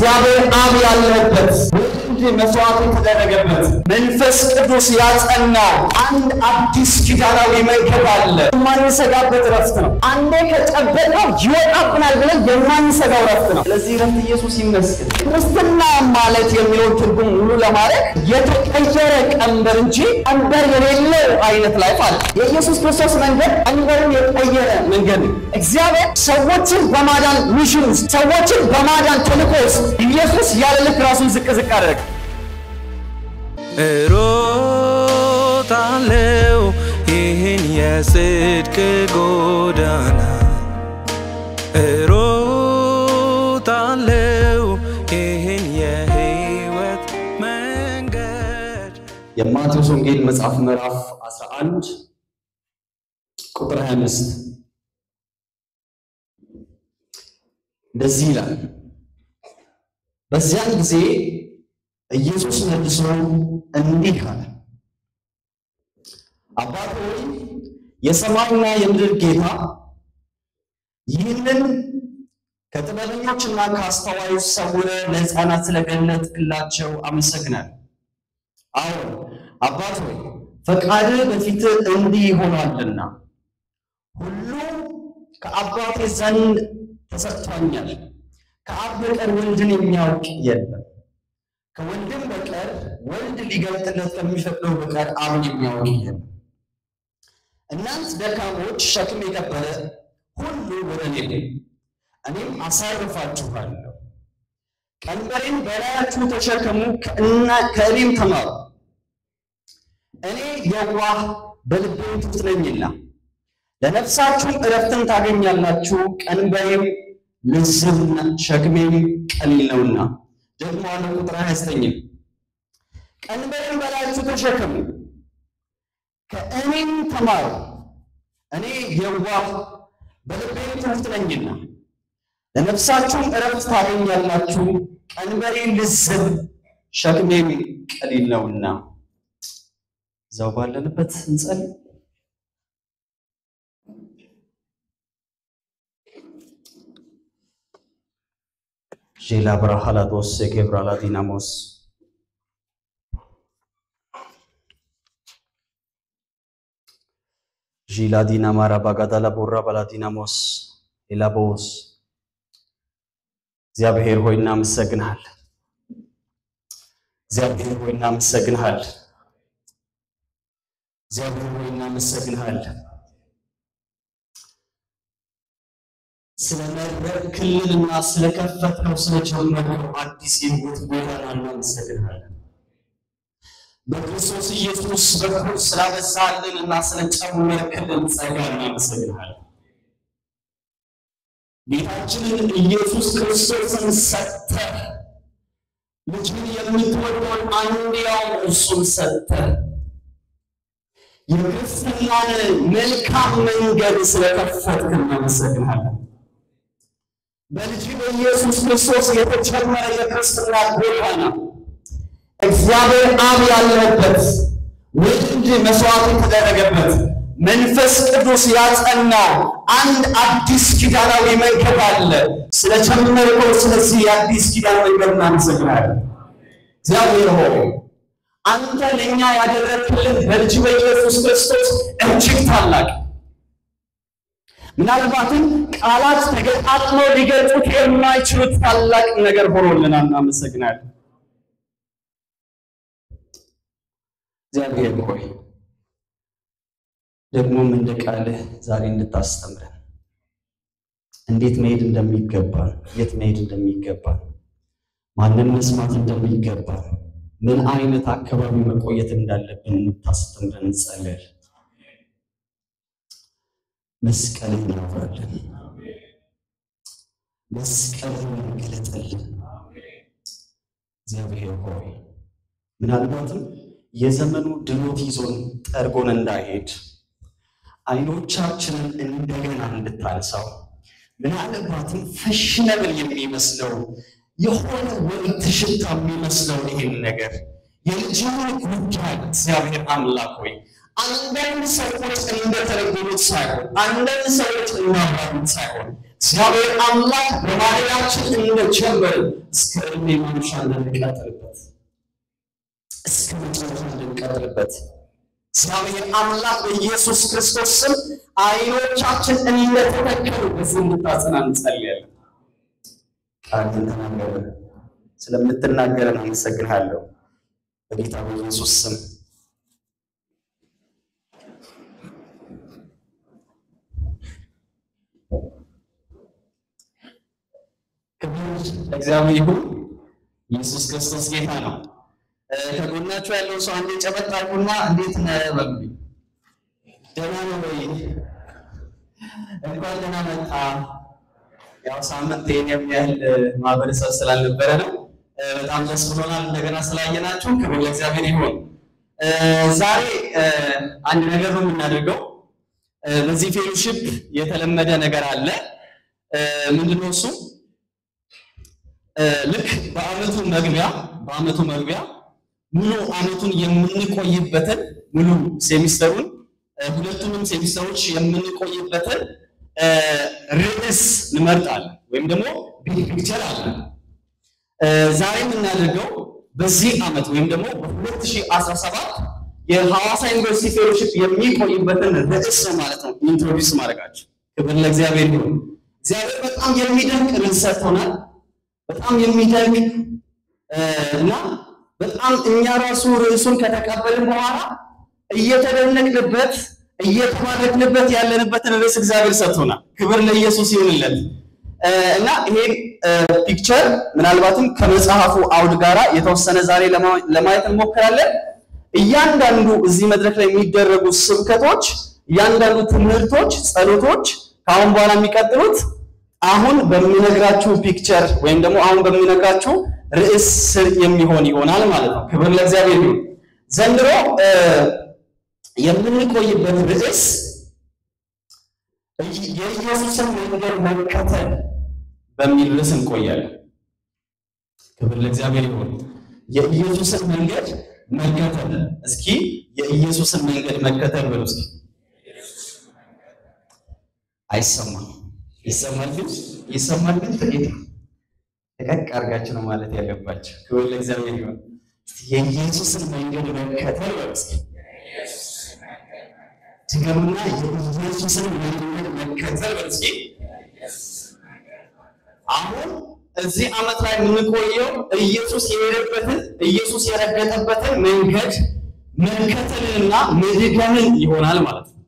እግዚአብሔር አብ ያለበት ወልድ መስዋዕት የተደረገበት መንፈስ ቅዱስ ያጸናው አንድ አዲስ ኪዳናዊ መንገድ አለ። የማንሰጋበት ረፍት ነው። አንዴ ከጨበጥነው ይወጣብናል ብለን የማንሰጋው ረፍት ነው። ስለዚህ ረፍት ኢየሱስ ይመስገን። ክርስትና ማለት የሚለውን ትርጉም ሙሉ ለማድረግ የተቀየረ ቀንበር እንጂ ቀንበር የሌለው አይነት ላይፍ አለ። የኢየሱስ ክርስቶስ መንገድ ቀንበርን የቀየረ መንገድ ነው። እግዚአብሔር ሰዎችን በማዳን ሚሽን ውስጥ ሰዎችን በማዳን ተልእኮ ውስጥ ኢየሱስ ያለ ልክ ራሱን ዝቅ ዝቅ አደረገ። እሮጣለው ይህን የጽድቅ ጎዳና እሮጣለው ይህን የህይወት መንገድ የማቴዎስ ወንጌል መጽሐፍ ምዕራፍ 11 ቁጥር 25 እንደዚህ ይላል። በዚያን ጊዜ ኢየሱስ መልሶ እንዲህ አለ፣ አባት ሆይ የሰማይና የምድር ጌታ ይህንን ከጥበበኞችና ከአስተዋዮች ሰውረህ ለሕፃናት ስለገለጥክላቸው አመሰግናለሁ። አዎ አባት ሆይ ፈቃድህ በፊትህ እንዲህ ይሆናልና ሁሉ ከአባቴ ዘንድ ተሰጥቶኛል። ከአብ በቀር ወልድን የሚያውቅ የለም፣ ከወልድም በቀር ወልድ ሊገልጥለት ከሚፈቅደው በቀር አብን የሚያውቅ የለም። እናንት ደካሞች፣ ሸክም የከበደ ሁሉ ወደ እኔ ኑ፣ እኔም አሳርፋችኋለሁ። ቀንበሬን በላያችሁ ተሸከሙ፣ ከእና- ከእኔም ተማሩ፣ እኔ የዋህ በልቤም ትሑት ነኝና ለነፍሳችሁም እረፍትን ታገኛላችሁ። ቀንበሬም ልዝብና ሸክሜም ቀሊል ነውና። ደግሞ አለ ቁጥር 29 ቀንበሬን በላያችሁ ተሸከሙ ከእኔም ተማሩ እኔ የዋህ በልቤም ትሑት ነኝና ለነፍሳችሁም እረፍት ታገኛላችሁ። ቀንበሬ ልዝብ ሸክሜም ቀሊል ነውና። እዛው ባለንበት እንጸልይ። ዤላ ብራሃላዶስ የጌብራላ ዲናሞስ ዢላ ዲና ማራ ባጋዳላ ቦራ ባላ ዲናሞስ ኤላቦስ እግዚአብሔር ሆይ እናመሰግንሃል። እግዚአብሔር ሆይ እናመሰግንሃል። እግዚአብሔር ሆይ እናመሰግንሃል። ስለመረቅልንና ስለከፈትነው ስለጀመርነው አዲስ የሕይወት ጎዳና እናመሰግንሃለን። በክርስቶስ ኢየሱስ በኩል ስላበዛልን እና ስለጨመርክልን ጸጋ እናመሰግንሃለን። ጌታችንን ኢየሱስ ክርስቶስን ሰጥተህ ልጅን የምትወደውን አንድያውን እርሱን ሰጥተህ የክርስትናን መልካም መንገድ ስለከፈትክ እናመሰግንሃለን። በልጅ በኢየሱስ ክርስቶስ የተጀመረ የክርስትና ጎዳና እግዚአብሔር አብ ያለበት ወልድ መስዋዕት የተደረገበት መንፈስ ቅዱስ ያጸናው አንድ አዲስ ኪዳናዊ መንገድ አለ። ስለጀመርከው ስለዚህ የአዲስ ኪዳን መንገድ እናመሰግናለን። እግዚአብሔር ሆይ አንተ ለእኛ ያደረግክልን በልጅ በኢየሱስ ክርስቶስ እጅግ ታላቅ ምናልባትም ቃላት ተገጣጥሞ ሊገልጹት የማይችሉት ታላቅ ነገር ሆኖልናል። እናመሰግናለን። እግዚአብሔር ሆይ ደግሞም እንደ ቃልህ ዛሬ እንድታስተምረን እንዴት መሄድ እንደሚገባን፣ የት መሄድ እንደሚገባን፣ ማንን መስማት እንደሚገባን፣ ምን አይነት አካባቢ መቆየት እንዳለብን እንድታስተምረን እንጸልያለን። መስቀልን እናውራለን። መስቀልን እንገለጥልን። እግዚአብሔር ሆይ ምናልባትም የዘመኑ ድሎት ይዞን ጠርጎን እንዳይሄድ አይኖቻችንን እንደገና እንድታነሳው ምናልባትም ፈሽነብል የሚመስለው የሆነ ወቅት ሽታ የሚመስለው ይሄን ነገር የልጅህን ጉዳይ እግዚአብሔር አምላክ ሆይ አንዳንድ ሰዎች እንደተረጎሙት ሳይሆን አንዳንድ ሰዎች እንዳባሉት ሳይሆን እግዚአብሔር አምላክ በባህላችን እንደጀመር እስከ እድሜ ማምሻ እንድንቀጥልበት እስከ መጨረሻ እንድንቀጥልበት እግዚአብሔር አምላክ በኢየሱስ ክርስቶስ ስም አይኖቻችን እንደተተከሉ በዚህ እንድታጸና እንጸልያለን። ቃልን ተናገረ ስለምትናገረን አመሰግንሃለሁ በጌታ በኢየሱስ ስም። ክብር ለእግዚአብሔር ይሁን። ኢየሱስ ክርስቶስ ጌታ ነው። ከጎናችሁ ያለው ሰው አንዴ ጨበጥ አድርጉና እንዴት ነህ በሉኝ። ደህና ነው ወይ? እንኳን ደህና መጣ። ያው ሳምንት ይሄን የሚያህል ማህበረሰብ ስላልነበረ ነው። በጣም ደስ ብሎናል እንደገና ስላየናችሁ። ክብር ለእግዚአብሔር ይሁን። ዛሬ አንድ ነገር ነው የምናደርገው። በዚህ ፌሎሺፕ የተለመደ ነገር አለ። ምንድነው እሱ? ልክ በአመቱ መግቢያ በአመቱ መግቢያ ሙሉ አመቱን የምንቆይበትን ሙሉ ሴሚስተሩን ሁለቱንም ሴሚስተሮች የምንቆይበትን ርዕስ እንመርጣለን ወይም ደግሞ ቢግ ፒክቸር አለ። ዛሬ የምናደርገው በዚህ አመት ወይም ደግሞ በ2017 የሐዋሳ ዩኒቨርሲቲ ፌሎሺፕ የሚቆይበትን ርዕስ ነው ማለት ነው ኢንትሮዲውስ ማድረጋቸው። ክብር ለእግዚአብሔር ይሁን። እግዚአብሔር በጣም የሚደንቅ ርዕስ ሰጥቶናል። በጣም የሚደንቅ እና በጣም እኛ ራሱ ርዕሱን ከተቀበልን በኋላ እየተደነቅንበት እየተባረክንበት ያለንበትን ርዕስ እግዚአብሔር ሰጥቶናል። ክብር ለኢየሱስ ይሁንለት እና ይሄን ፒክቸር ምናልባትም ከመጽሐፉ አውድ ጋራ የተወሰነ ዛሬ ለማየት እንሞክራለን። እያንዳንዱ እዚህ መድረክ ላይ የሚደረጉ ስብከቶች፣ እያንዳንዱ ትምህርቶች፣ ጸሎቶች ከአሁን በኋላ የሚቀጥሉት አሁን በሚነግራችሁ ፒክቸር ወይም ደግሞ አሁን በሚነግራችሁ ርዕስ ስር የሚሆን ይሆናል ማለት ነው። ክብር ለእግዚአብሔር ይሁን። ዘንድሮ የምንቆይበት ርዕስ የኢየሱስን መንገድ መከተል በሚል ርዕስ እንቆያለን። ክብር ለእግዚአብሔር ይሁን። የኢየሱስን መንገድ መከተል። እስኪ የኢየሱስን መንገድ መከተል በሉ እስኪ። አይሰማም ይሰማል ግን ይሰማል ግን ጥቂት ነው። ደቀቅ አድርጋችሁ ነው ማለት ያለባቸው። ክብር ለእግዚአብሔር ይሁን። የኢየሱስን መንገድ መከተል በስ ድገሙና የኢየሱስን መንገድ መከተል በስ አሁን እዚህ ዓመት ላይ የምንቆየው ኢየሱስ የሄደበትን ኢየሱስ የረገጠበትን መንገድ መከተልንና መድገምን ይሆናል ማለት ነው።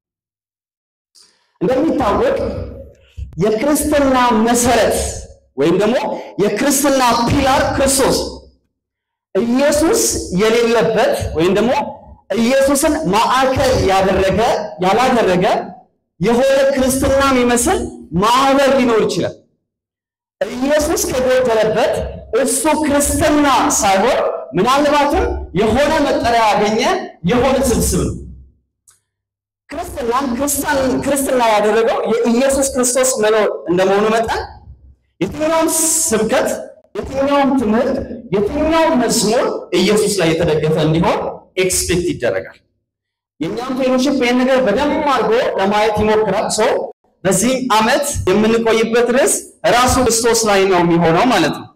እንደሚታወቅ የክርስትና መሰረት ወይም ደግሞ የክርስትና ፒላር ክርስቶስ ኢየሱስ የሌለበት ወይም ደግሞ ኢየሱስን ማዕከል ያደረገ ያላደረገ የሆነ ክርስትና የሚመስል ማህበር ሊኖር ይችላል። ኢየሱስ ከጎደለበት እሱ ክርስትና ሳይሆን ምናልባትም የሆነ መጠሪያ ያገኘ የሆነ ስብስብ ነው። ክርስትናን ክርስትና ያደረገው የኢየሱስ ክርስቶስ መኖር እንደመሆኑ መጠን የትኛውም ስብከት፣ የትኛውም ትምህርት፣ የትኛውም መዝሙር ኢየሱስ ላይ የተደገፈ እንዲሆን ኤክስፔክት ይደረጋል። የእኛም ፌሎሺፕ ይህን ነገር በደንብ አድርጎ ለማየት ይሞክራል። ሰው በዚህ ዓመት የምንቆይበት ርዕስ ራሱ ክርስቶስ ላይ ነው የሚሆነው ማለት ነው።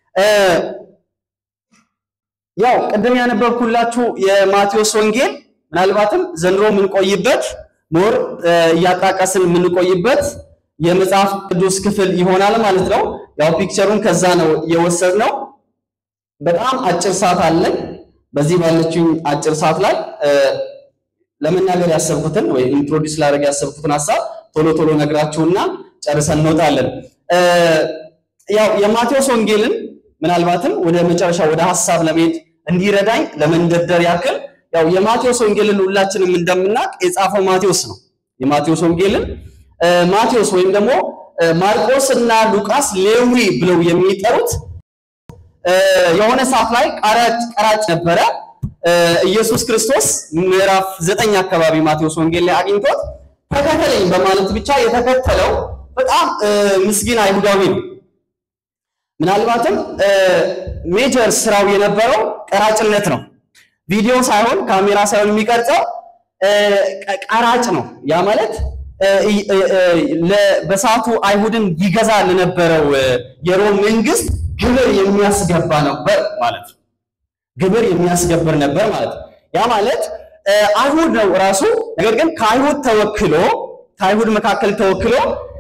ያው ቅድም ያነበብኩላችሁ የማቴዎስ ወንጌል ምናልባትም ዘንድሮ የምንቆይበት ሞር እያጣቀስን የምንቆይበት የመጽሐፍ ቅዱስ ክፍል ይሆናል ማለት ነው። ያው ፒክቸሩን ከዛ ነው የወሰድነው። በጣም አጭር ሰዓት አለን። በዚህ ባለችኝ አጭር ሰዓት ላይ ለመናገር ያሰብኩትን ወይ ኢንትሮዲውስ ላደርግ ያሰብኩትን ሀሳብ ቶሎ ቶሎ ነግራችሁና ጨርሰን እንወጣለን። ያው የማቴዎስ ወንጌልን ምናልባትም ወደ መጨረሻ ወደ ሀሳብ ለመሄድ እንዲረዳኝ ለመንደርደር ያክል ያው የማቴዎስ ወንጌልን ሁላችንም እንደምናውቅ የጻፈው ማቴዎስ ነው። የማቴዎስ ወንጌልን ማቴዎስ ወይም ደግሞ ማርቆስ እና ሉቃስ ሌዊ ብለው የሚጠሩት የሆነ ሰዓት ላይ ቀራጭ ነበረ። ኢየሱስ ክርስቶስ ምዕራፍ ዘጠኝ አካባቢ ማቴዎስ ወንጌል ላይ አግኝቶት ተከተለኝ በማለት ብቻ የተከተለው በጣም ምስኪን አይሁዳዊ ነው። ምናልባትም ሜጀር ስራው የነበረው ቀራጭነት ነው። ቪዲዮ ሳይሆን ካሜራ ሳይሆን የሚቀርጸው ቀራጭ ነው። ያ ማለት በሰዓቱ አይሁድን ይገዛ ለነበረው የሮም መንግስት ግብር የሚያስገባ ነበር ማለት ነው። ግብር የሚያስገብር ነበር ማለት ነው። ያ ማለት አይሁድ ነው ራሱ። ነገር ግን ከአይሁድ ተወክሎ ከአይሁድ መካከል ተወክሎ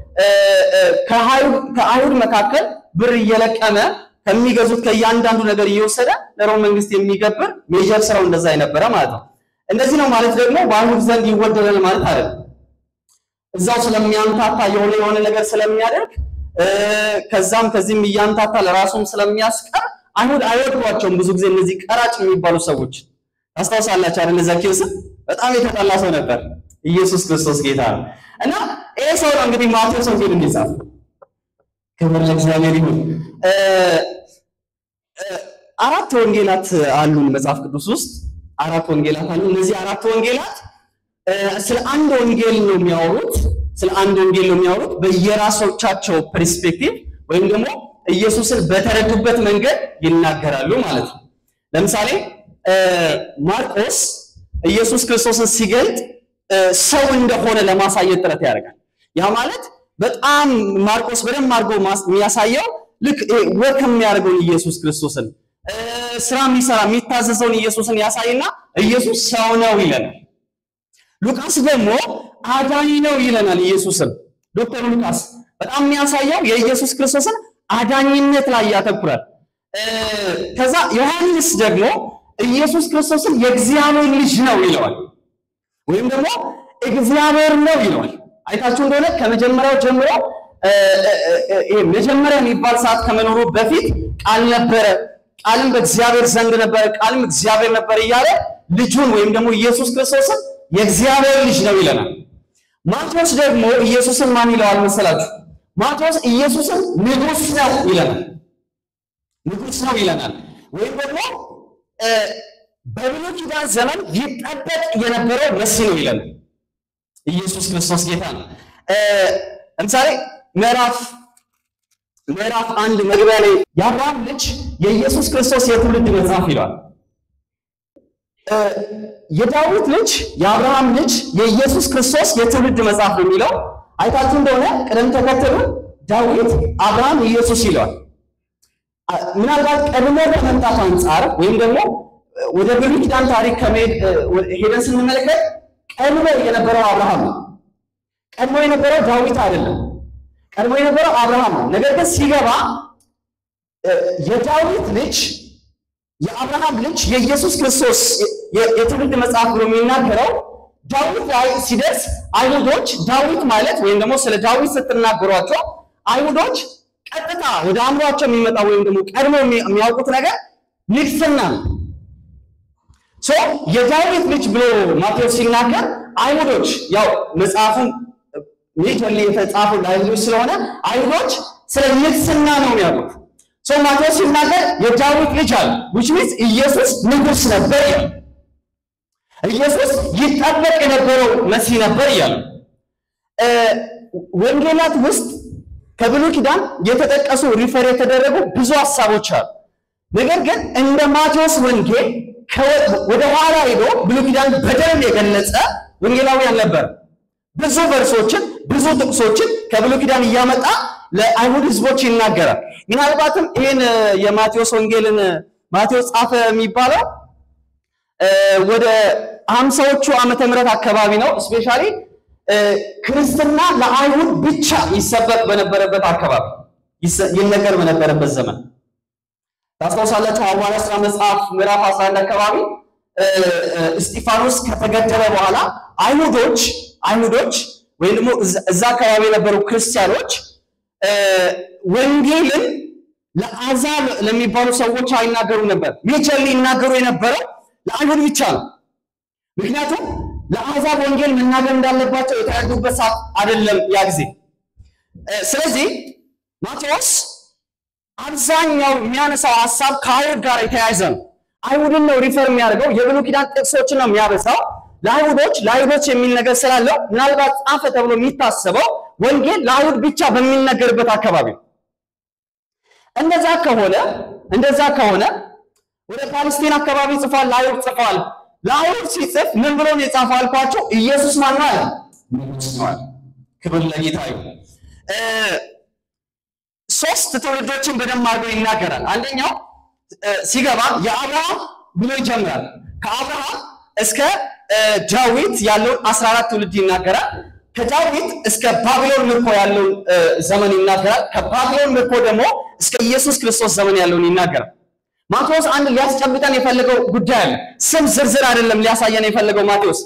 ከአይሁድ መካከል ብር እየለቀመ ከሚገዙት ከእያንዳንዱ ነገር እየወሰደ ለሮም መንግስት የሚገብር ሜጀር ስራው እንደዛ የነበረ ማለት ነው። እንደዚህ ነው ማለት ደግሞ በአይሁድ ዘንድ ይወደዳል ማለት አይደለም። እዛው ስለሚያምታታ የሆነ የሆነ ነገር ስለሚያደርግ ከዛም ከዚህም እያምታታ ለራሱም ስለሚያስቀር አይሁድ አይወዷቸውም። ብዙ ጊዜ እነዚህ ቀራጭ የሚባሉ ሰዎች ታስታውሳላችሁ አይደል? ዘኬዎስን በጣም የተጠላ ሰው ነበር። ኢየሱስ ክርስቶስ ጌታ ነው እና ይሄ ሰው ነው እንግዲህ ማቴዎስ ወንጌል እንዲጻፍ ክብር ለእግዚአብሔር ይሁን። አራት ወንጌላት አሉን መጽሐፍ ቅዱስ ውስጥ አራት ወንጌላት አሉ። እነዚህ አራት ወንጌላት ስለ አንድ ወንጌል ነው የሚያወሩት። ስለ አንድ ወንጌል ነው የሚያወሩት በየራሶቻቸው ፐርስፔክቲቭ ወይም ደግሞ ኢየሱስን በተረዱበት መንገድ ይናገራሉ ማለት ነው። ለምሳሌ ማርቆስ ኢየሱስ ክርስቶስን ሲገልጥ ሰው እንደሆነ ለማሳየት ጥረት ያደርጋል። ያ ማለት በጣም ማርቆስ በደንብ አድርጎ የሚያሳየው ልክ ወክ የሚያደርገውን ኢየሱስ ክርስቶስን ስራ የሚሰራ የሚታዘዘውን ኢየሱስን ያሳይና ኢየሱስ ሰው ነው ይለናል። ሉቃስ ደግሞ አዳኝ ነው ይለናል። ኢየሱስን ዶክተር ሉቃስ በጣም የሚያሳየው የኢየሱስ ክርስቶስን አዳኝነት ላይ ያተኩራል። ከዛ ዮሐንስ ደግሞ ኢየሱስ ክርስቶስን የእግዚአብሔር ልጅ ነው ይለዋል፣ ወይም ደግሞ እግዚአብሔር ነው ይለዋል። አይታችሁ እንደሆነ ከመጀመሪያው ጀምሮ መጀመሪያ የሚባል ሰዓት ከመኖሩ በፊት ቃል ነበረ፣ ቃልም በእግዚአብሔር ዘንድ ነበረ፣ ቃልም እግዚአብሔር ነበር እያለ ልጁን ወይም ደግሞ ኢየሱስ ክርስቶስን የእግዚአብሔር ልጅ ነው ይለናል። ማቴዎስ ደግሞ ኢየሱስን ማን ይለዋል መሰላችሁ? ማቴዎስ ኢየሱስን ንጉሥ ነው ይለናል። ንጉሥ ነው ይለናል። ወይም ደግሞ በብሉይ ኪዳን ዘመን ይጠበቅ የነበረው መሲህ ነው ይለናል። ኢየሱስ ክርስቶስ ጌታ ነው። ለምሳሌ ምዕራፍ ምዕራፍ አንድ መግቢያ ላይ የአብርሃም ልጅ የኢየሱስ ክርስቶስ የትውልድ መጽሐፍ ይለዋል። የዳዊት ልጅ የአብርሃም ልጅ የኢየሱስ ክርስቶስ የትውልድ መጽሐፍ ነው የሚለው አይታችሁ እንደሆነ ቅደም ተከተሉ ዳዊት፣ አብርሃም፣ ኢየሱስ ይለዋል። ምናልባት ቀድሞ ከመምጣት አንጻር ወይም ደግሞ ወደ ብሉይ ኪዳን ታሪክ ከመሄድ ሄደን ስንመለከት ቀድሞ የነበረው አብርሃም ነው። ቀድሞ የነበረው ዳዊት አይደለም። ቀድሞ የነበረው አብርሃም ነው። ነገር ግን ሲገባ የዳዊት ልጅ የአብርሃም ልጅ የኢየሱስ ክርስቶስ የትውልድ መጽሐፍ ብሎ የሚናገረው ዳዊት ላይ ሲደርስ አይሁዶች ዳዊት ማለት ወይም ደግሞ ስለ ዳዊት ስትናገሯቸው አይሁዶች ቀጥታ ወደ አእምሯቸው የሚመጣ ወይም ደግሞ ቀድሞ የሚያውቁት ነገር ንግስና ነው። ሶ የዳዊት ልጅ ብሎ ማቴዎስ ሲናገር አይሁዶች ያው መጽሐፉን ሜጀርሊ የተጻፈው ለአይሁዶች ስለሆነ አይሁዶች ስለ ንግስና ነው የሚያውቁት። ሶ ማቴዎስ ሲናገር የዳዊት ልጅ አለ which means ኢየሱስ ንጉስ ነበር ይላል። ኢየሱስ ይጠበቅ የነበረው መሲህ ነበር እያለ ወንጌላት ውስጥ ከብሉይ ኪዳን የተጠቀሱ ሪፈር የተደረጉ ብዙ ሀሳቦች አሉ። ነገር ግን እንደ ማቴዎስ ወንጌል ወደ ኋላ ሄዶ ብሉይ ኪዳን በደንብ የገለጸ ወንጌላዊ አልነበረም። ብዙ ቨርሶችን ብዙ ጥቅሶችን ከብሉይ ኪዳን እያመጣ ለአይሁድ ህዝቦች ይናገራል። ምናልባትም ይህን የማቴዎስ ወንጌልን ማቴዎስ ጻፈ የሚባለው ወደ ሀምሳዎቹ ዓመተ ምህረት አካባቢ ነው። እስፔሻሊ ክርስትና ለአይሁድ ብቻ ይሰበክ በነበረበት አካባቢ ይነገር በነበረበት ዘመን ታስታውሳላችሁ። ሐዋርያት ሥራ መጽሐፍ ምዕራፍ 11 አካባቢ እስጢፋኖስ ከተገደለ በኋላ አይሁዶች አይሁዶች ወይም ደግሞ እዛ አካባቢ የነበሩ ክርስቲያኖች ወንጌልን ለአሕዛብ ለሚባሉ ሰዎች አይናገሩ ነበር። ሜጀርሊ ይናገሩ የነበረው ለአይሁድ ብቻ ነው። ምክንያቱም ለአሕዛብ ወንጌል መናገር እንዳለባቸው የተረዱበት ሰዓት አይደለም ያ ጊዜ። ስለዚህ ማቴዎስ አብዛኛው የሚያነሳው ሀሳብ ከአይሁድ ጋር የተያያዘ ነው። አይሁድን ነው ሪፈር የሚያደርገው። የብሉይ ኪዳን ጥቅሶችን ነው የሚያበሳው። ለአይሁዶች ለአይሁዶች የሚል ነገር ስላለው ምናልባት ጻፈ ተብሎ የሚታሰበው ወንጌል ለአይሁድ ብቻ በሚነገርበት አካባቢ ነው። እንደዛ ከሆነ እንደዛ ከሆነ ወደ ፓለስቲን አካባቢ ጽፏል፣ ለአይሁድ ጽፏል። ለአይሁድ ሲጽፍ ምን ብሎ ነው የጻፈው አልኳቸው? ኢየሱስ ማን ነው አለ? ንጉሥ ነው አለ። ክብር ለጌታ ይሁን። እ ሶስት ትውልዶችን በደንብ አድርጎ ይናገራል። አንደኛው እ ሲገባ የአብርሃም ብሎ ይጀምራል። ከአብርሃም እስከ እ ዳዊት ያለውን 14 ትውልድ ይናገራል። ከዳዊት እስከ ባቢሎን ምርኮ ያለውን እ ዘመን ይናገራል። ከባቢሎን ምርኮ ደግሞ እስከ ኢየሱስ ክርስቶስ ዘመን ያለውን ይናገራል። ማቴዎስ አንድ ሊያስጨብጠን የፈለገው ጉዳይ አለ። ስም ዝርዝር አይደለም ሊያሳየን የፈለገው ማቴዎስ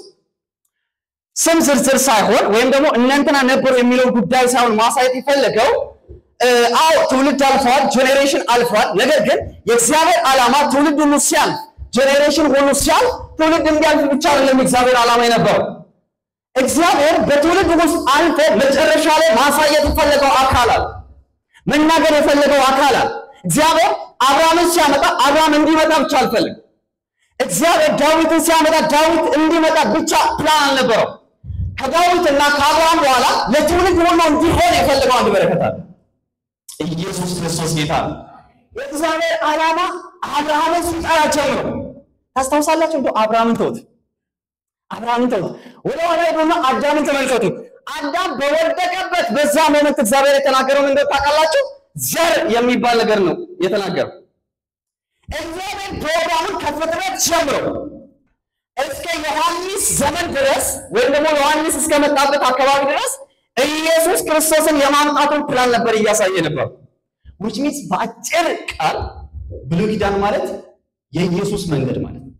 ስም ዝርዝር ሳይሆን ወይም ደግሞ እነንትና ነበሩ የሚለው ጉዳይ ሳይሆን ማሳየት የፈለገው እ አዎ ትውልድ አልፈዋል፣ ጄኔሬሽን አልፈዋል። ነገር ግን የእግዚአብሔር ዓላማ ትውልድ ሁሉ ሲያልፍ፣ ጄኔሬሽን ሁሉ ሲያልፍ ትውልድ እንዲያልፍ ብቻ አይደለም የእግዚአብሔር ዓላማ የነበረው። እግዚአብሔር በትውልድ ውስጥ አልፎ መጨረሻ ላይ ማሳየት የፈለገው አካል አለ፣ መናገር የፈለገው አካል አለ። እግዚአብሔር አብርሃምን ሲያመጣ አብርሃም እንዲመጣ ብቻ አልፈልግም። እግዚአብሔር ዳዊትን ሲያመጣ ዳዊት እንዲመጣ ብቻ ፕላን አልነበረው። ከዳዊትና ከአብርሃም በኋላ ለትውልድ ሁሉ እንዲሆን የፈለገው አንድ በረከት አለ። ኢየሱስ ክርስቶስ ጌታ ነው። የእግዚአብሔር ዓላማ አብርሃምን ሲጠራ ጀምሮ ታስታውሳላችሁ። እንደው አብርሃምን ተውት፣ አብርሃምን ተውት። ወደ ኋላ ሄዱና አዳምን ተመልከቱ። አዳም በወደቀበት በዛ ሞመንት እግዚአብሔር የተናገረው ምንድን ታውቃላችሁ? ዘር የሚባል ነገር ነው የተናገረው። እግዚአብሔር ፕሮግራሙን ከፍጥረት ጀምሮ እስከ ዮሐንስ ዘመን ድረስ ወይም ደግሞ ዮሐንስ እስከመጣበት አካባቢ ድረስ ኢየሱስ ክርስቶስን የማምጣቱን ፕላን ነበር እያሳየ ነበር። which means በአጭር ቃል ብሉይ ኪዳን ማለት የኢየሱስ መንገድ ማለት ነው።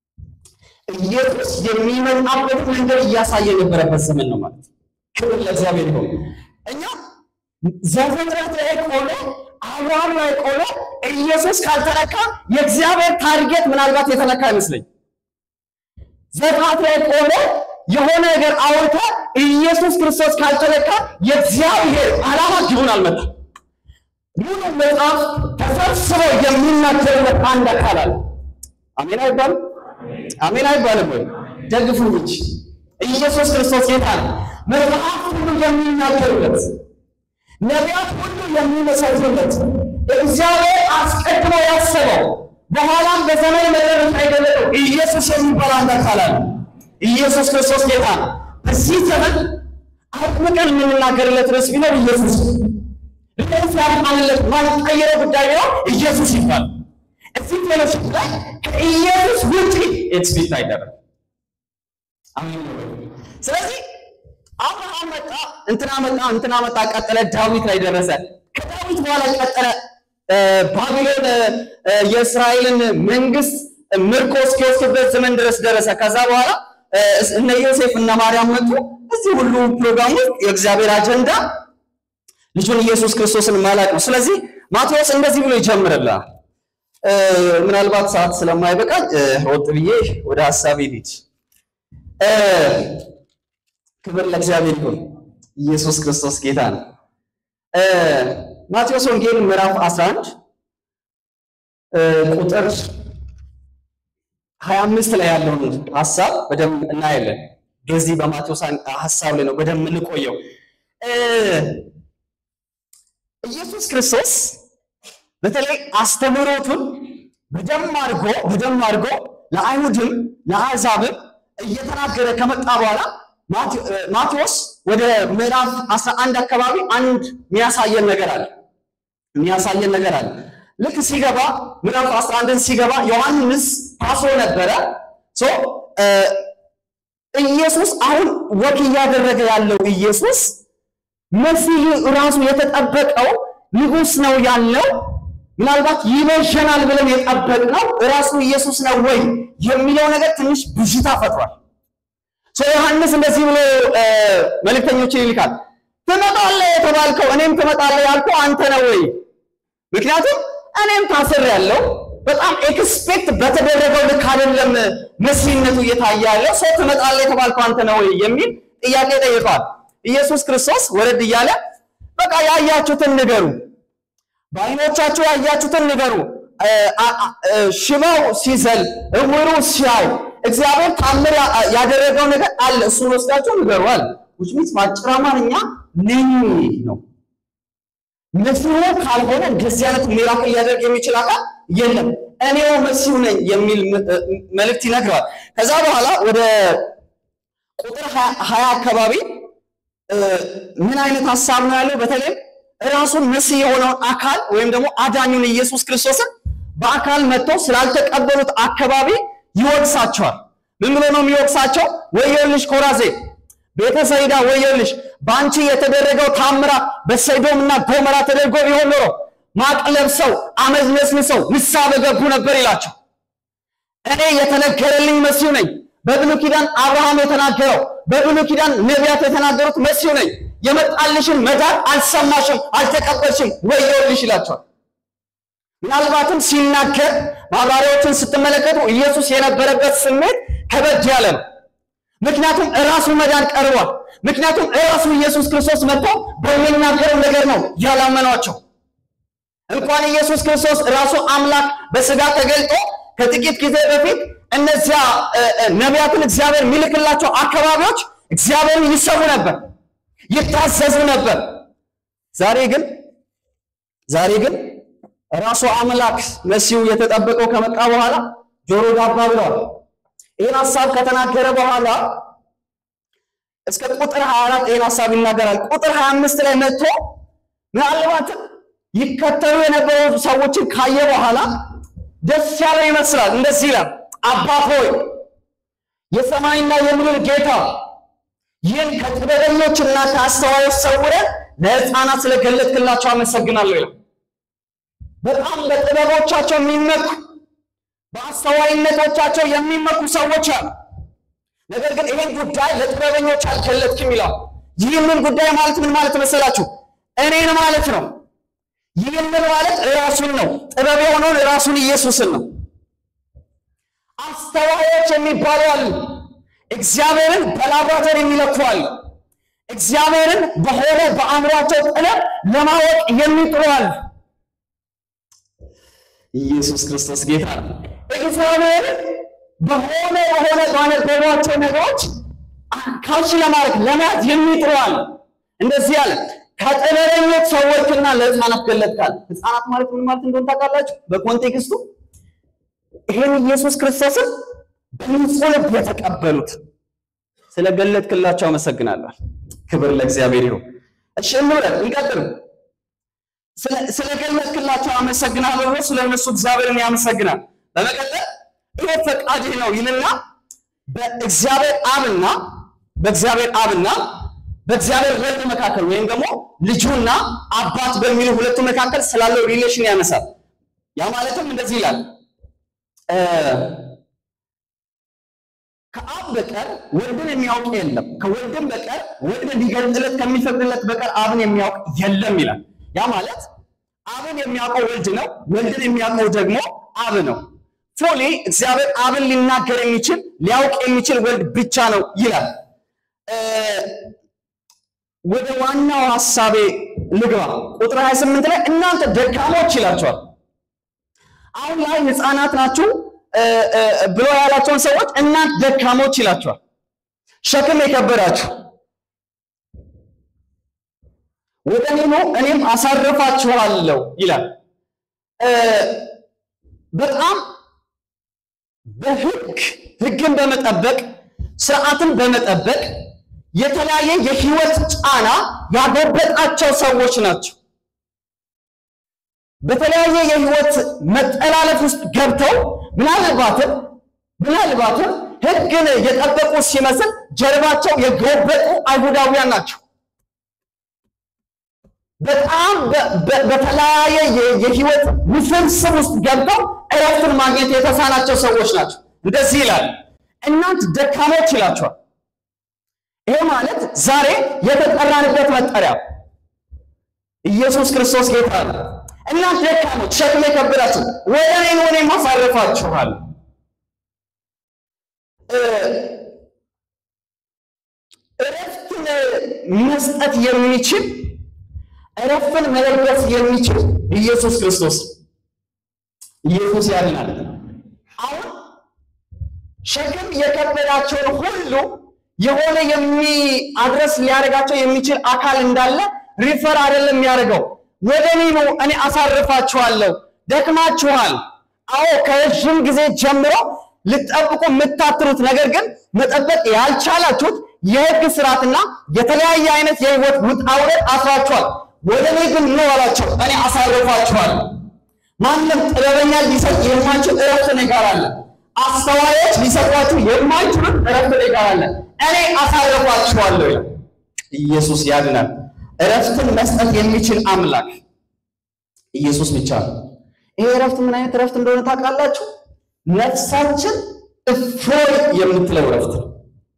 ኢየሱስ የሚመጣበት መንገድ እያሳየ የነበረበት ዘመን ነው ማለት ነው። ክብር ለእግዚአብሔር ይሁን። እኛ ዘፍጥረት ላይ ቆሎ አብርሃም ላይ ቆሎ ኢየሱስ ካልተነካ የእግዚአብሔር ታርጌት ምናልባት የተነካ አይመስለኝ። ዘፍጥረት ላይ ቆሎ የሆነ ነገር አውርተ ኢየሱስ ክርስቶስ ካልተነካ የእግዚአብሔር ዓላማ ግቡን አልመጣም። ሙሉ መጽሐፍ ተሰብስበው የሚናገሩበት አንድ አካል አለ። አሜን አይባልም? አሜን አይባልም ወይ? ደግፉ እንጂ ኢየሱስ ክርስቶስ ጌታ ነው። መጽሐፍ ሁሉ የሚናገሩለት ነቢያት ሁሉ የሚመሰክሩለት እግዚአብሔር አስቀድሞ ያሰበው በኋላም በዘመን መጨረሻ የገለጠው ኢየሱስ የሚባል አንድ አካል አለ። ኢየሱስ ክርስቶስ ጌታ ነው። በዚህ ዘመን አጥብቀን የምንናገርለት ርዕስ ቢኖር ኢየሱስ ርዕስ ያልማንለት ማንቀየረው ጉዳይ ቢኖር ኢየሱስ ይባል። እዚህ ፌሎሺፕ ላይ ከኢየሱስ ውጪ ኤክስፔክት አይደረግም። አሜን ነው ወይ? ስለዚህ አብርሃም መጣ፣ እንትና መጣ፣ እንትና መጣ፣ ቀጠለ፣ ዳዊት ላይ ደረሰ። ከዳዊት በኋላ ቀጠለ ባቢሎን የእስራኤልን መንግስት ምርኮ እስኪወስድበት ዘመን ድረስ ደረሰ። ከዛ በኋላ እነ ዮሴፍ እና ማርያም መጡ። እዚህ ሁሉ ፕሮግራም ውስጥ የእግዚአብሔር አጀንዳ ልጁን ኢየሱስ ክርስቶስን ማላቅ ነው። ስለዚህ ማቴዎስ እንደዚህ ብሎ ይጀምርልናል። ምናልባት ሰዓት ስለማይበቃ ወጥ ብዬ ወደ ሀሳቤ ልሂድ። ክብር ለእግዚአብሔር ይሁን። ኢየሱስ ክርስቶስ ጌታ ነው። ማቴዎስ ወንጌል ምዕራፍ 11 ቁጥር 25 ላይ ያለውን ሐሳብ በደንብ እናያለን። በዚህ በማቴዎስ ሐሳብ ላይ ነው በደንብ የምንቆየው። ኢየሱስ ክርስቶስ በተለይ አስተምህሮቱን በደንብ አድርጎ በደንብ አድርጎ ለአይሁድም ለአሕዛብም እየተናገረ ከመጣ በኋላ ማቴዎስ ወደ ምዕራፍ 11 አካባቢ አንድ የሚያሳየን ነገር አለ የሚያሳየን ነገር አለ። ልክ ሲገባ ምዕራፍ 11ን ሲገባ ዮሐንስ ታስሮ ነበረ። ሶ ኢየሱስ አሁን ወክ እያደረገ ያለው ኢየሱስ መሲህ ራሱ የተጠበቀው ንጉሥ ነው ያለው ምናልባት ይቤዠናል ብለን የጠበቅነው ራሱ ኢየሱስ ነው ወይ የሚለው ነገር ትንሽ ብዥታ ፈጥሯል። ሰው ዮሐንስ እንደዚህ ብሎ መልእክተኞችን ይልካል። ትመጣለህ የተባልከው እኔም ትመጣለህ ያልከው አንተ ነው ወይ? ምክንያቱም እኔም ታስር ያለው በጣም ኤክስፔክት በተደረገው ልክ አይደለም መሲህነቱ እየታየ ያለው ሰው ትመጣለህ የተባልከው አንተ ነው ወይ የሚል ጥያቄ ጠይቀዋል። ኢየሱስ ክርስቶስ ወረድ እያለ በቃ ያያችሁትን ንገሩ፣ በዓይኖቻችሁ ያያችሁትን ንገሩ። ሽባው ሲዘል፣ እውሩ ሲያይ እግዚአብሔር ታምር ያደረገው ነገር አለ። እሱን ወስዳችሁ ንገሩ አለ። which means በአጭር አማርኛ ነኝ ነው። መሲሁ ካልሆነ እንደዚህ አይነት ሚራክል ሊያደርግ የሚችል አካል የለም። እኔው መሲሁ ነኝ የሚል መልእክት ይነግረዋል። ከዛ በኋላ ወደ ቁጥር ሀያ አካባቢ ምን አይነት ሀሳብ ነው ያለው? በተለይ ራሱን መሲህ የሆነውን አካል ወይም ደግሞ አዳኙን ኢየሱስ ክርስቶስን በአካል መጥቶ ስላልተቀበሉት አካባቢ ይወቅሳቸዋል። ምን ብሎ ነው የሚወቅሳቸው? ወዮልሽ ኮራዜ ቤተ ሰይዳ ወዮልሽ፣ በአንቺ የተደረገው ታምራት በሰዶም እና ጎመራ ተደርጎ ቢሆን ኖሮ ማቅ ለብሰው አመድ ነስንሰው ንስሐ በገቡ ነበር ይላቸው። እኔ የተነገረልኝ መሲሁ ነኝ። በብሉይ ኪዳን አብርሃም የተናገረው በብሉይ ኪዳን ነቢያት የተናገሩት መሲሁ ነኝ። የመጣልሽን መዳን አልሰማሽም፣ አልተቀበልሽም፣ ወዮልሽ ይላቸዋል። ምናልባትም ሲናገር ማብራሪያዎችን ስትመለከቱ ኢየሱስ የነበረበት ስሜት ከበድ ያለ ነው። ምክንያቱም እራሱ መዳን ቀርቧል። ምክንያቱም እራሱ ኢየሱስ ክርስቶስ መጥቶ በሚናገረው ነገር ነው ያላመኗቸው። እንኳን ኢየሱስ ክርስቶስ ራሱ አምላክ በስጋ ተገልጦ ከጥቂት ጊዜ በፊት እነዚያ ነቢያትን እግዚአብሔር የሚልክላቸው አካባቢዎች እግዚአብሔርን ይሰሩ ነበር፣ ይታዘዙ ነበር። ዛሬ ግን ዛሬ ግን ራሱ አምላክ መሲሁ የተጠበቀው ከመጣ በኋላ ጆሮ ዳባ ብለዋል። ይህን ሀሳብ ከተናገረ በኋላ እስከ ቁጥር 24 ይህን ሀሳብ ይናገራል። ቁጥር 25 ላይ መጥቶ ምናልባትም ይከተሉ የነበሩ ሰዎችን ካየ በኋላ ደስ ያለ ይመስላል። እንደዚህ ይላል፣ አባት ሆይ የሰማይና የምድር ጌታ ይህን ከጥበበኞችና ከአስተዋዮች ሰውረን ለሕፃናት ስለገለጥክላቸው አመሰግናለሁ ይላል። በጣም በጥበቦቻቸው የሚመኩ በአስተዋይነቶቻቸው የሚመኩ ሰዎች አሉ። ነገር ግን ይህን ጉዳይ ለጥበበኞች አልገለጥክም ይላል። ይህንን ጉዳይ ማለት ምን ማለት መሰላችሁ? እኔን ማለት ነው። ይህንን ማለት ራሱን ነው። ጥበብ የሆነውን ራሱን ኢየሱስን ነው። አስተዋዮች የሚባሉ አሉ። እግዚአብሔርን በላብራቶሪ የሚለኩ አሉ። እግዚአብሔርን በሆነ በአእምሯቸው ጥበብ ለማወቅ የሚጥሩ አሉ። ኢየሱስ ክርስቶስ ጌታ ነው። እግዚአብሔርን በሆነ በሆነ ባነበቧቸው ነገሮች ካች ለማድረግ ለመያዝ የሚጥሩ አሉ። እንደዚህ አለ ከጥበበኞች ሰዎችና ለሕፃናት ገለጥካል። ሕፃናት ማለት ምን ማለት እንደሆነ ታውቃላችሁ? በኮንቴክስቱ ይሄን ኢየሱስ ክርስቶስን በንጹህ ልብ የተቀበሉት ስለገለጥክላቸው አመሰግናለሁ። ክብር ለእግዚአብሔር ይሁን። እሺ እንውረድ፣ እንቀጥል። ስለገለጥክላቸው አመሰግናለሁ ብሎ ስለነሱ እግዚአብሔርን ያመሰግናል። በመቀጠል ይሄ ፈቃድህ ነው ይልና በእግዚአብሔር አብና በእግዚአብሔር አብና በእግዚአብሔር ወልድ መካከል ወይም ደግሞ ልጁና አባት በሚሉ ሁለቱ መካከል ስላለው ሪሌሽን ያነሳል። ያ ማለትም እንደዚህ ይላል ከአብ በቀር ወልድን የሚያውቅ የለም፣ ከወልድም በቀር ወልድ ሊገልጥለት ከሚፈቅድለት በቀር አብን የሚያውቅ የለም ይላል። ያ ማለት አብን የሚያውቀው ወልድ ነው፣ ወልድን የሚያውቀው ደግሞ አብ ነው። ፉሊ እግዚአብሔር አብን ሊናገር የሚችል ሊያውቅ የሚችል ወልድ ብቻ ነው ይላል። ወደ ዋናው ሐሳቤ ልግባ። ቁጥር 28 ላይ እናንተ ደካሞች ይላቸዋል። አሁን ላይ ሕፃናት ናችሁ ብሎ ያላቸውን ሰዎች እናንተ ደካሞች ይላቸዋል። ሸክም የከበዳችሁ ወደ እኔ ኑ እኔም አሳርፋችኋለሁ ይላል። በጣም በሕግ ሕግን በመጠበቅ ስርዓትን በመጠበቅ የተለያየ የህይወት ጫና ያጎበጣቸው ሰዎች ናቸው። በተለያየ የህይወት መጠላለፍ ውስጥ ገብተው ምናልባትም ምናልባትም ህግን የጠበቁ ሲመስል ጀርባቸው የጎበጡ አይሁዳውያን ናቸው። በጣም በተለያየ የህይወት ውስብስብ ውስጥ ገብተው እረፍትን ማግኘት የተሳናቸው ሰዎች ናቸው። እንደዚህ ይላል፣ እናንት ደካሞች ይላቸዋል። ይሄ ማለት ዛሬ የተጠራንበት መጠሪያ ኢየሱስ ክርስቶስ ጌታ ነው። እናንተ ደካሞች ሸክም የከበዳችሁ ወደ እኔ ኑ እኔም አሳርፋችኋለሁ። እረፍትን መስጠት የሚችል እረፍትን መለገስ የሚችል ኢየሱስ ክርስቶስ ኢየሱስ ያድናል። አሁን ሸክም የከበዳቸውን ሁሉ የሆነ የሚ አድረስ ሊያደርጋቸው የሚችል አካል እንዳለ ሪፈር አይደለም የሚያደርገው። ወደ እኔ ነው እኔ አሳርፋችኋለሁ። ደክማችኋል። አዎ ከረዥም ጊዜ ጀምሮ ልትጠብቁ የምታትሩት ነገር ግን መጠበቅ ያልቻላችሁት የሕግ ስርዓትና የተለያየ አይነት የህይወት ውጣ ውረድ አስሯቸዋል። ወደ እኔ ግን ኑ አላቸው፣ እኔ አሳርፋችኋለሁ። ማንም ጥበበኛ ሊሰጥ የማይችል እረፍት እኔ ጋር አለ። አስተዋዮች ሊሰጧችሁ የማይችሉት እረፍት እኔ ጋር አለ። እኔ አሳርፋችኋለሁ። ኢየሱስ ያድናል። እረፍትን መስጠት የሚችል አምላክ ኢየሱስ ብቻ ነው። ይሄ እረፍት ምን አይነት እረፍት እንደሆነ ታውቃላችሁ? ነፍሳችን እፎይ የምትለው እረፍት ነው።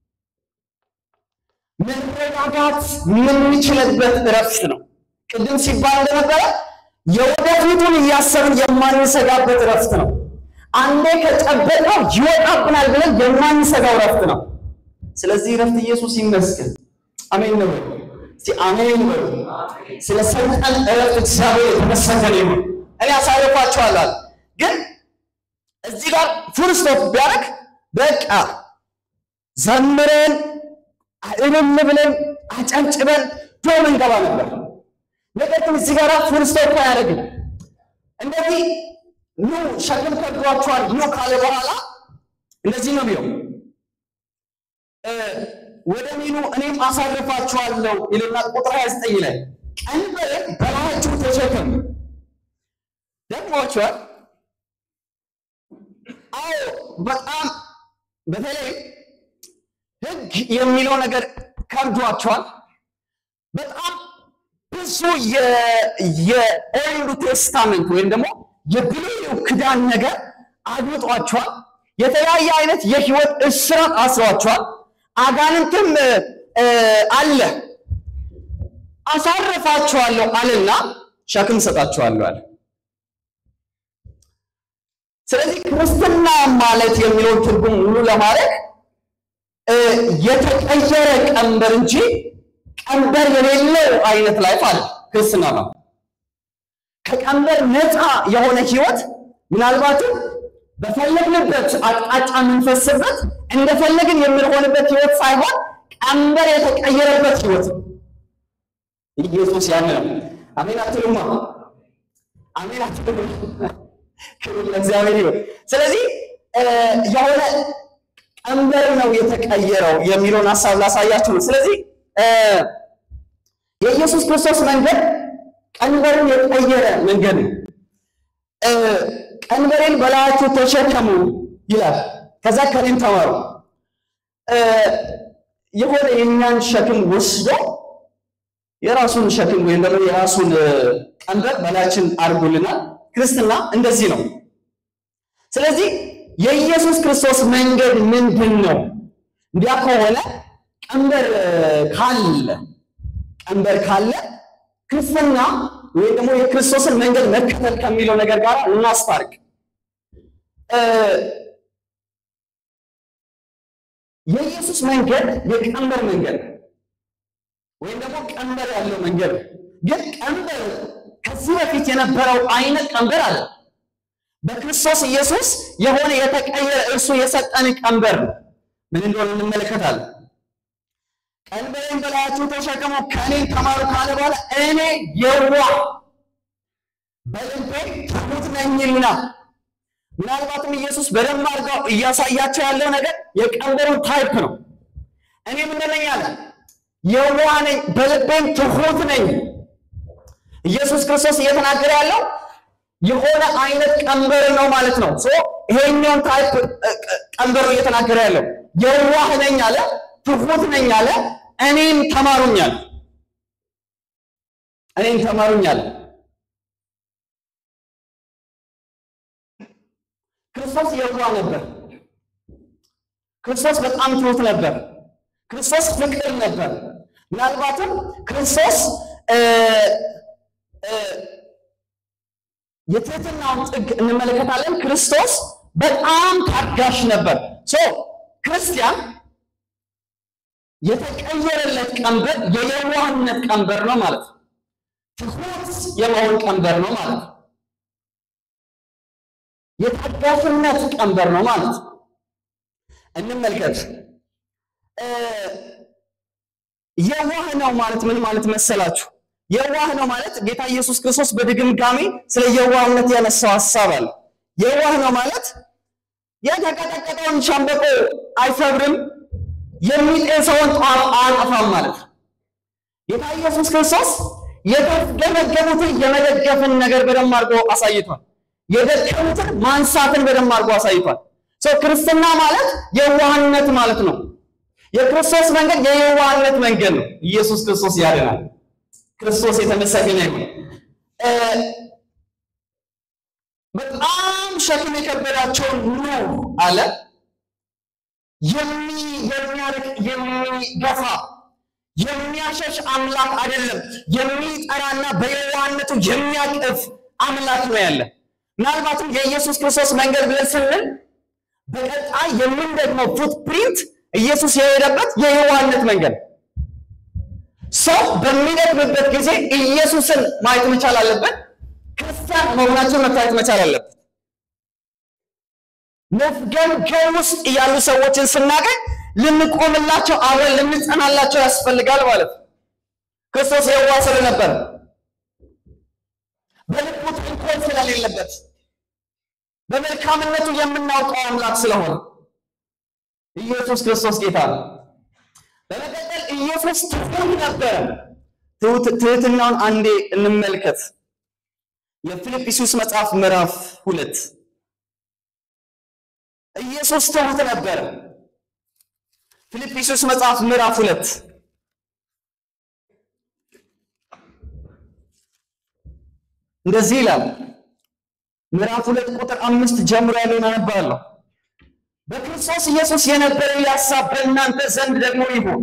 መረጋጋት የምንችልበት እረፍት ነው። ቅድም ሲባል እንደነበረ የወደፊቱን እያሰብን የማንሰጋበት እረፍት ነው። አንዴ ከጨበጥነው ይወጣብናል ብለን የማንሰጋው እረፍት ነው። ስለዚህ እረፍት ኢየሱስ ይመስገን። አሜን ነው። እስቲ አሜን በሉ። ስለ ሰጠን እረፍት እግዚአብሔር የተመሰገነ ይሁን። እኔ አሳርፋችኋለሁ አለ። ግን እዚህ ጋር ፉል ስቶፕ ቢያደርግ በቃ ዘምረን እልል ብለን አጨብጭበን ዶም እንገባ ነበር። ነገር ግን እዚህ ጋር ፉል ስቶፕ አያደርግም። እንደዚህ ኑ ሸክም ከብዷችኋል ኑ ካለ በኋላ እንደዚህ ነው የሚለው ወደ እኔ ኑ እኔም አሳርፋችኋለሁ ይልና ቁጥር 29 ላይ ቀንበሬን በላያችሁ ተሸከሙ። ደክሟችኋል? አዎ በጣም በተለይ ሕግ የሚለው ነገር ከብዷችኋል። በጣም ብዙ የኦልድ ቴስታመንት ወይም ደግሞ የብሉይ ኪዳን ነገር አግብጧችኋል። የተለያየ አይነት የህይወት እስራት አስሯችኋል። አጋንንትም አለ። አሳርፋችኋለሁ አለና ሸክም ሰጣችኋለሁ አለ። ስለዚህ ክርስትና ማለት የሚለውን ትርጉም ሙሉ ለማድረግ የተቀየረ ቀንበር እንጂ ቀንበር የሌለው አይነት ላይፍ አለ ክርስትና ነው። ከቀንበር ነፃ የሆነ ህይወት ምናልባትም በፈለግንበት አቅጣጫ የምንፈስበት እንደፈለግን የምንሆንበት ህይወት ሳይሆን ቀንበር የተቀየረበት ህይወት ነው። ኢየሱስ ያን ነው። አሜን አትሉማ? አሜን አትሉም? ክብር ለእግዚአብሔር ይሁን። ስለዚህ የሆነ ቀንበር ነው የተቀየረው የሚለውን ሀሳብ ላሳያችሁ ነው። ስለዚህ የኢየሱስ ክርስቶስ መንገድ ቀንበርን የቀየረ መንገድ ነው። ቀንበሬን በላያችሁ ተሸከሙ ይላል። ከዛ ከኔም ተማሩ። የሆነ የእኛን ሸክም ወስዶ የራሱን ሸክም ወይም ደግሞ የራሱን ቀንበር በላያችን አድርጎልናል። ክርስትና እንደዚህ ነው። ስለዚህ የኢየሱስ ክርስቶስ መንገድ ምንድን ነው? እንዲያ ከሆነ ቀንበር ካለ ቀንበር ካለ ክርስትና ወይም ደግሞ የክርስቶስን መንገድ መከተል ከሚለው ነገር ጋር እናስታርቅ። የኢየሱስ መንገድ የቀንበር መንገድ ወይም ደግሞ ቀንበር ያለው መንገድ ግን ቀንበር ከዚህ በፊት የነበረው አይነት ቀንበር አለ። በክርስቶስ ኢየሱስ የሆነ የተቀየረ እርሱ የሰጠን ቀንበር ነው። ምን እንደሆነ እንመለከታለን። ቀንበሬን በላያችሁ ተሸከሙ ከእኔ ተማሩ ካለ በኋላ እኔ የዋህ በልቤ ትሑት ነኝና። ምናልባትም ኢየሱስ በደንብ አድርገው እያሳያቸው ያለው ነገር የቀንበሩን ታይፕ ነው። እኔ ምንድን ነኝ አለ? የዋህ ነኝ፣ በልቤም ትሑት ነኝ። ኢየሱስ ክርስቶስ እየተናገረ ያለው የሆነ አይነት ቀንበር ነው ማለት ነው። ሶ ይሄኛውን ታይፕ ቀንበሩ እየተናገረ ያለው የዋህ ነኝ አለ፣ ትሑት ነኝ አለ፣ እኔም ተማሩኛል፣ እኔም ተማሩኛል። ክርስቶስ የዋህ ነበር። ክርስቶስ በጣም ትሑት ነበር። ክርስቶስ ፍቅር ነበር። ምናልባትም ክርስቶስ የትህትናውን ጥግ እንመለከታለን። ክርስቶስ በጣም ታጋሽ ነበር። ሶ ክርስቲያን የተቀየረለት ቀንበር የየዋህነት ቀንበር ነው ማለት ነው። ትሑት የመሆን ቀንበር ነው ማለት ነው። የታጋሽነት ቀንበር ነው ማለት ነው። እንመልከት። የዋህ ነው ማለት ምን ማለት መሰላችሁ? የዋህ ነው ማለት ጌታ ኢየሱስ ክርስቶስ በድግምጋሚ ስለ የዋህነት ያነሳው ሐሳብ አለ። የዋህ ነው ማለት የተቀጠቀጠውን ሸምበቆ አይሰብርም፣ የሚጤሰውን ጧፍ አያጠፋም ማለት ነው። ጌታ ኢየሱስ ክርስቶስ የተገመገሙትን የመደገፍን ነገር በደንብ አድርጎ አሳይቷል። የደከሙትን ማንሳትን በደንብ አድርጎ አሳይቷል። ሰው ክርስትና ማለት የዋህነት ማለት ነው። የክርስቶስ መንገድ የየዋህነት መንገድ ነው። ኢየሱስ ክርስቶስ ያድናል። ክርስቶስ የተመሰገነ ይሁን። በጣም ሸክም የከበዳቸውን ኑ አለ። የሚያርቅ የሚገፋ የሚያሸሽ አምላክ አይደለም። የሚጠራና በየዋህነቱ የሚያቅፍ አምላክ ነው ያለ። ምናልባትም የኢየሱስ ክርስቶስ መንገድ ብለን ስንል በቀጣይ የምንደግመው ፉትፕሪንት ኢየሱስ የሄደበት የየዋህነት መንገድ ሰው በሚደክምበት ጊዜ ኢየሱስን ማየት መቻል አለበት። ክርስቲያን መሆናቸውን መታየት መቻል አለበት። መፍገምገም ውስጥ ያሉ ሰዎችን ስናገኝ ልንቆምላቸው፣ አብረን ልንጸናላቸው ያስፈልጋል ማለት ነው። ክርስቶስ የዋህ ስለነበር በልቡ ተንኮል ስለሌለበት በመልካምነቱ የምናውቀው አምላክ ስለሆነ ኢየሱስ ክርስቶስ ጌታ ነው። በመቀጠል ኢየሱስ ትሑት ነበረ። ትሕትናውን አንዴ እንመልከት። የፊልጵስዩስ መጽሐፍ ምዕራፍ ሁለት ኢየሱስ ትሑት ነበረ። ፊልጵስዩስ መጽሐፍ ምዕራፍ ሁለት እንደዚህ ይላል። ምዕራፍ ሁለት ቁጥር አምስት ጀምሮ ያለውን አነባለሁ። በክርስቶስ ኢየሱስ የነበረ ሐሳብ በእናንተ ዘንድ ደግሞ ይሁን።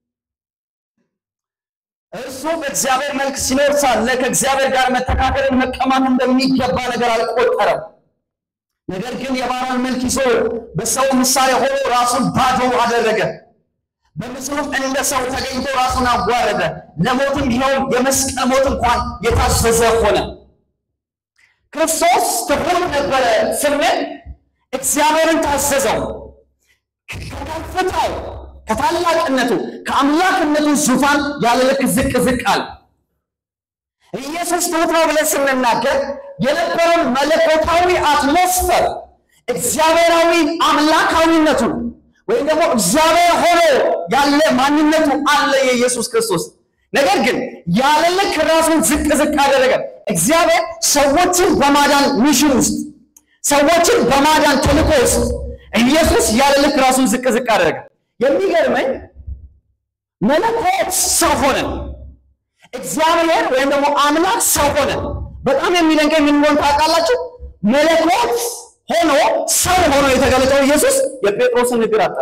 እርሱ በእግዚአብሔር መልክ ሲኖር ሳለ ከእግዚአብሔር ጋር መተካከልን መቀማት እንደሚገባ ነገር አልቆጠረም። ነገር ግን የባሪያን መልክ ይዞ በሰው ምሳሌ ሆኖ ራሱን ባዶ አደረገ። በምስሉም እንደ ሰው ተገኝቶ ራሱን አዋረደ፣ ለሞትም ቢሆን የመስቀል ሞት እንኳን የታዘዘ ሆነ። ክርስቶስ ትሑት ነበረ ስንል እግዚአብሔርን ታዘዘው። ከከፍታው ከታላቅነቱ ከአምላክነቱ ዙፋን ያለ ልክ ዝቅ ዝቅ አለ። ኢየሱስ ትሑት ነው ብለን ስንናገር የነበረውን መለኮታዊ አትሞስፈር እግዚአብሔራዊ አምላካዊነቱን ወይም ደግሞ እግዚአብሔር ሆኖ ያለ ማንነቱ አለ የኢየሱስ ክርስቶስ። ነገር ግን ያለ ልክ ራሱን ዝቅ ዝቅ አደረገ። እግዚአብሔር ሰዎችን በማዳን ሚሽን ውስጥ ሰዎችን በማዳን ተልእኮ ውስጥ ኢየሱስ ያለ ልክ ራሱን ዝቅ ዝቅ አደረገ። የሚገርመኝ መለኮት ሰው ሆነ፣ እግዚአብሔር ወይም ደግሞ አምላክ ሰው ሆነ። በጣም የሚደንቀኝ ምን እንደሆነ ታውቃላችሁ? መለኮት ሆኖ ሰው ሆኖ የተገለጠው ኢየሱስ የጴጥሮስን እግር አጠበ።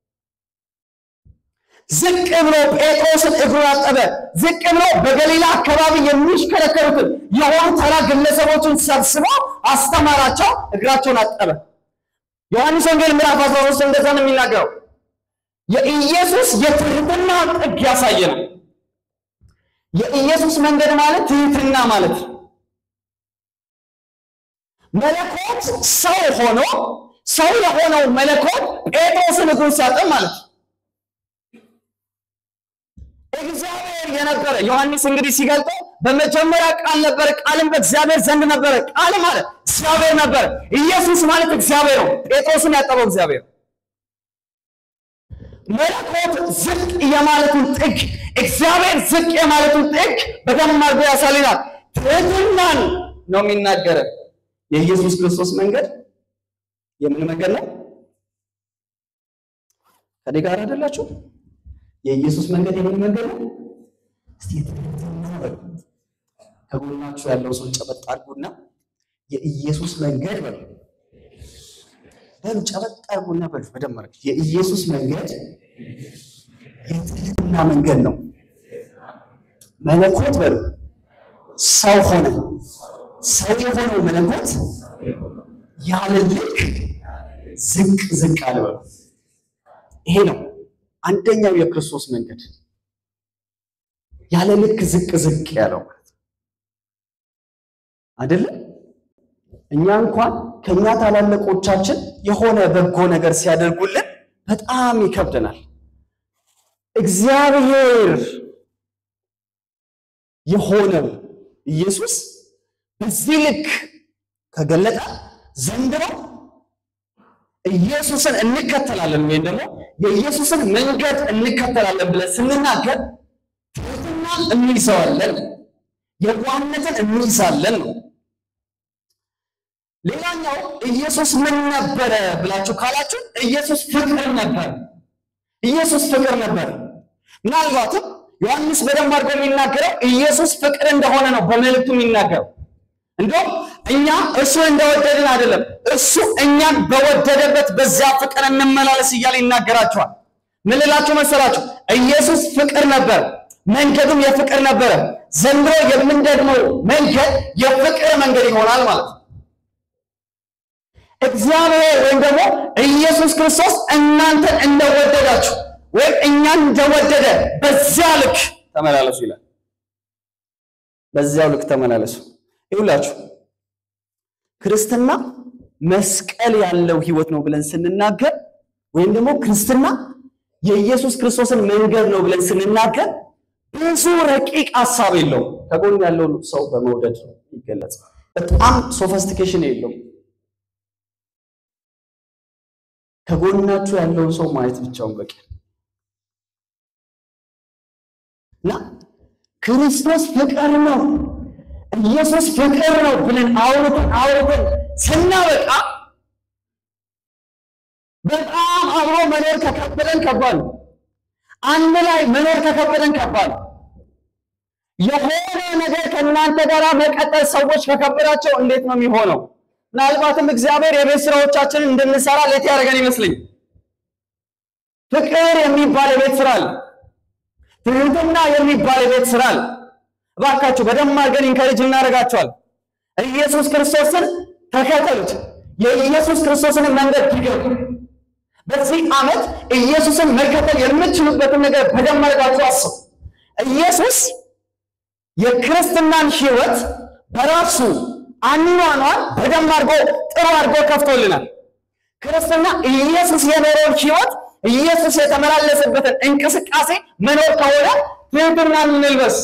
ዝቅ ብሎ ጴጥሮስን እግሩን አጠበ። ዝቅ ብሎ በገሊላ አካባቢ የሚሽከረከሩትን የሆኑ ተራ ግለሰቦችን ሰብስቦ አስተማራቸው፣ እግራቸውን አጠበ። ዮሐንስ ወንጌል ምዕራፍ 13 እንደዛ ነው የሚናገረው። የኢየሱስ የትህትና ጥግ ያሳየ ነው። የኢየሱስ መንገድ ማለት ትህትና ማለት ነው። መለኮት ሰው ሆኖ ሰው የሆነው መለኮት ጴጥሮስን እግሩን ሲያጠብ ማለት ነው። እግዚአብሔር የነበረ ዮሐንስ እንግዲህ ሲገልጠው በመጀመሪያ ቃል ነበረ፣ ቃልም በእግዚአብሔር ዘንድ ነበረ። ቃል ማለት እግዚአብሔር ነበረ። ኢየሱስ ማለት እግዚአብሔር ነው። ጴጥሮስን ያጠበው እግዚአብሔር ነው። መለኮት ዝቅ የማለቱን ጥግ፣ እግዚአብሔር ዝቅ የማለቱን ጥግ በደንብ አድርጎ ያሳልናል። ትህትናን ነው የሚናገረን። የኢየሱስ ክርስቶስ መንገድ የምን መንገድ ነው? ከኔ ጋር አይደላችሁ? የኢየሱስ መንገድ የምን መንገድ ነው? እስቲ ከጎናችሁ ያለው ሰው ጨበጥ አድርጉና የኢየሱስ መንገድ በሉ በሉ ጨበጥ አድርጉና በሉ በደንብ አድርጉ። የኢየሱስ መንገድ የትህትና መንገድ ነው። መለኮት በሉ ሰው ሆነ። ሰው የሆነው መለኮት ያለ ልክ ዝቅ ዝቅ አለ በሉ። ይሄ ነው አንደኛው የክርስቶስ መንገድ ያለ ልክ ዝቅ ዝቅ ያለው አይደለም። እኛ እንኳን ከኛ ታላላቆቻችን የሆነ በጎ ነገር ሲያደርጉልን በጣም ይከብደናል። እግዚአብሔር የሆነው ኢየሱስ በዚህ ልክ ከገለጠ ዘንድሮ ኢየሱስን እንከተላለን ወይም ደግሞ የኢየሱስን መንገድ እንከተላለን ብለን ስንናገር ትህትናን እንይዘዋለን፣ የዋህነትን እንይዛለን ነው። ሌላኛው ኢየሱስ ምን ነበረ ብላችሁ ካላችሁ ኢየሱስ ፍቅር ነበር። ኢየሱስ ፍቅር ነበር። ምናልባትም ዮሐንስ በደንብ አድርጎ የሚናገረው ኢየሱስ ፍቅር እንደሆነ ነው በመልእክቱ የሚናገረው። እንደውም እኛ እሱ እንደወደድን አይደለም፣ እሱ እኛን በወደደበት በዚያ ፍቅር እንመላለስ እያለ ይናገራቸዋል። ምን ልላችሁ መሰላችሁ? ኢየሱስ ፍቅር ነበር፣ መንገዱም የፍቅር ነበረ። ዘንድሮ የምንደግመው መንገድ የፍቅር መንገድ ይሆናል ማለት ነው። እግዚአብሔር ወይም ደግሞ ኢየሱስ ክርስቶስ እናንተን እንደወደዳችሁ ወይም እኛን እንደወደደ በዚያ ልክ ተመላለሱ ይላል። በዚያው ልክ ተመላለሱ። ይሁላችሁ ክርስትና መስቀል ያለው ህይወት ነው ብለን ስንናገር ወይም ደግሞ ክርስትና የኢየሱስ ክርስቶስን መንገድ ነው ብለን ስንናገር ብዙ ረቂቅ ሀሳብ የለውም። ከጎን ያለውን ሰው በመውደድ ይገለጻል። በጣም ሶፈስቲኬሽን የለውም። ከጎናችሁ ያለውን ሰው ማየት ብቻውን በቂ እና ክርስቶስ ፍቅር ነው፣ ኢየሱስ ፍቅር ነው ብለን አውርተን አውርተን ስናበቃ በጣም አብሮ መኖር ከከበደን ከባድ ነው። አንድ ላይ መኖር ከከበደን ከባድ ነው። የሆነ ነገር ከእናንተ ጋር መቀጠል ሰዎች ከከበዳቸው እንዴት ነው የሚሆነው? ምናልባትም እግዚአብሔር የቤት ስራዎቻችንን እንድንሰራ ሌት ያደረገን ይመስለኝ። ፍቅር የሚባል የቤት ስራ አለ። ትህትና የሚባል የቤት ስራ አለ። እባካችሁ በደንብ አድርገን ኢንከሬጅ እናደርጋቸዋል። ኢየሱስ ክርስቶስን ተከተሉት። የኢየሱስ ክርስቶስን መንገድ ትገቡ። በዚህ ዓመት ኢየሱስን መከተል የምትችሉበትን ነገር በደንብ አድርጋችሁ አስቡ። ኢየሱስ የክርስትናን ሕይወት በራሱ አኗኗር በደንብ አድርጎ ጥሩ አድርጎ ከፍቶልናል። ክርስትና ኢየሱስ የኖረውን ሕይወት ኢየሱስ የተመላለሰበትን እንቅስቃሴ መኖር ከሆነ ትህትናን እንልበስ።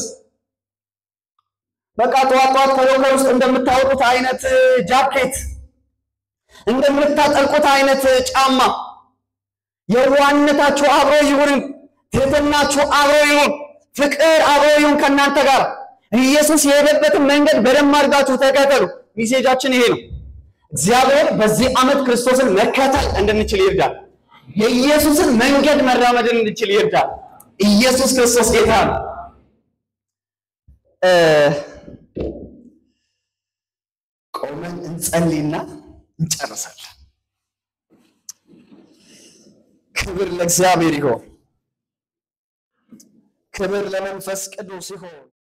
በቃ ጠዋት ጠዋት ከሎከር ውስጥ እንደምታወጡት አይነት ጃኬት፣ እንደምታጠልቁት አይነት ጫማ የዋህነታችሁ አብሮ ይሁን፣ ትህትናችሁ አብሮ ይሁን፣ ፍቅር አብሮ ይሁን ከእናንተ ጋር ኢየሱስ የሄደበትን መንገድ በደንብ አድርጋችሁ ተከተሉ። ሚሴጃችን ይሄ ነው። እግዚአብሔር በዚህ ዓመት ክርስቶስን መከተል እንድንችል ይርዳል። የኢየሱስን መንገድ መራመድን እንድንችል ይርዳል። ኢየሱስ ክርስቶስ ጌታ ነው። ቆመን እንጸልይና እንጨርሳለን። ክብር ለእግዚአብሔር ይሆን። ክብር ለመንፈስ ቅዱስ ይሆን።